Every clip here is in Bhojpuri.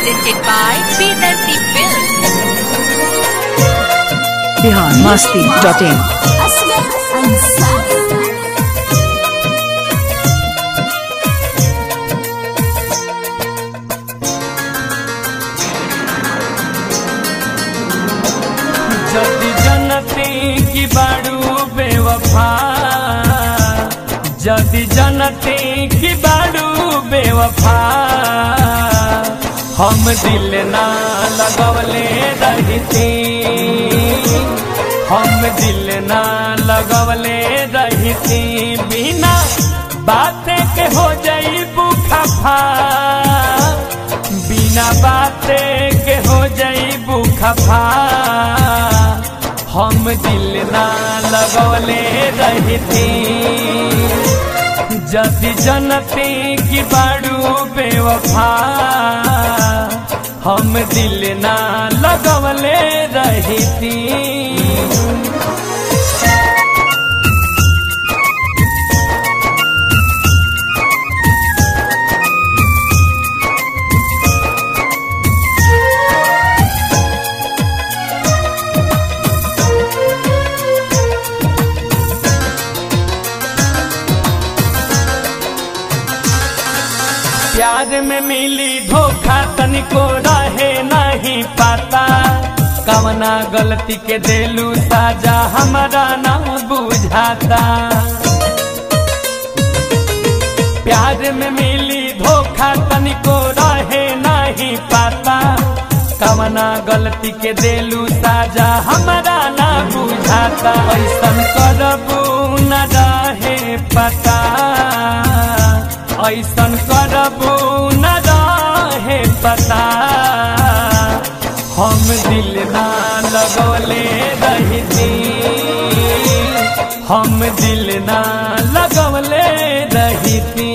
presented by Vedanti Films. Bihar Masti dot in أصغر أنسان जदि जनती की बाड़ू बेवफा जदि जनती की बाड़ू बेवफा हम दिल ना लगवले रहती हम दिल ना लगवले रहती बिना बातें के हो जाई बुखफा बिना बाते के हो जाई खफा हम दिल ना लगौले रहती जदि जनती की बाड़ू बेवफा हम दिल ना लगौले रहती प्यार में मिली धोखा तनिको रहे नहीं पाता कवना गलती के देलू साजा हमारा ना बुझाता प्यार में मिली धोखा तनिको रहे नहीं पाता कवना गलती के देलू साजा हमारा ना बुझाता ऐसन करबू न रहे पता ऐसन करबू न रहे पता हम दिल ना लगौले रहती हम दिल ना लगौले रहती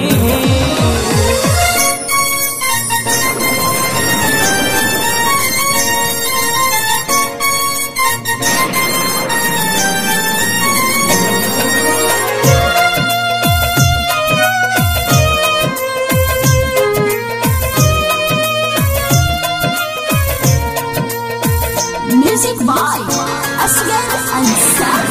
Music by أصغر أنسان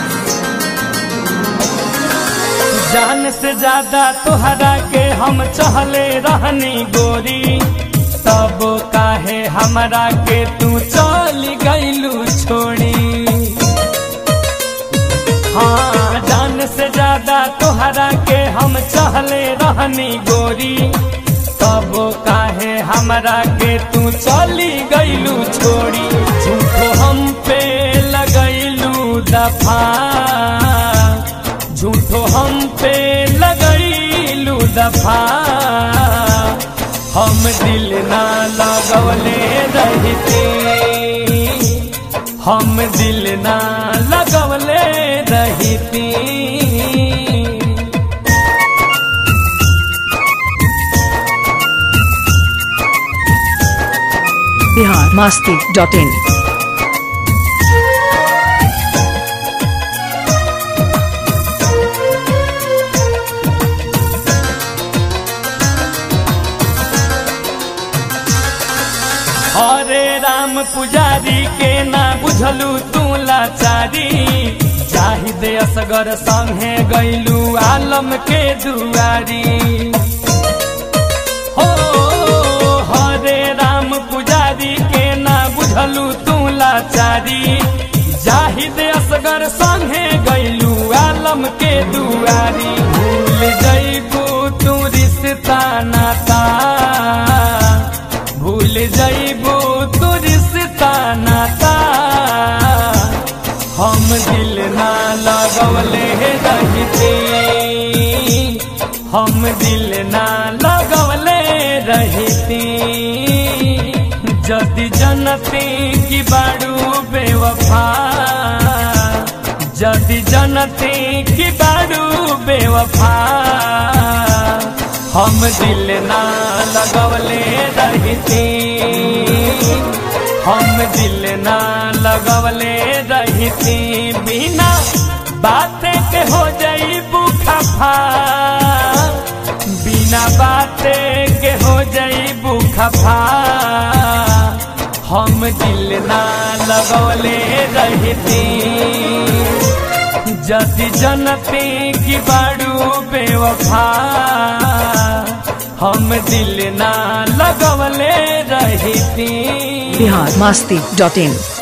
जान से ज्यादा तोहरा के हम चहले रहनी गोरी तब काहे हमरा के तू चली गईलू छोड़ी हाँ जान से ज्यादा तोहरा के हम चहले रहनी गोरी तब काहे हमरा के तू चली गईलू छोड़ी झूठो हम पे लगैलू दफा झूठो हम पे लगैलू दफा हम दिल ना लगवले रहती हम दिल ना लगवले रहती बिहार मस्ती डॉट इन हरे राम पुजारी के ना बुझलू तू लाचारी चाहिए असगर संगे गैलू आलम के दुआरी हो हरे राम पुजारी के ना बुझलू तू लाचारी जाहिद असगर संगे गैलू आलम के दुआरी भूल जैबू तू रिश्ता नाता भूल जैबू तू रिश्ता नाता हम दिल ना लगवले रहती हम दिल ना लगवले रहती जदि जनती की बाड़ू बेवफा जदि जनती की बाड़ू बेवफा हम दिल ना लगवले रहती हम दिल ना लगवले रहती बिना बातें के हो जाई बुखफा बिना बातें के हो जाई बुख खफा हम दिल ना लगौले रहती जति जनते की बाड़ू बेवफा हम दिल ना लगवले रहती बिहार मस्ती डॉट इन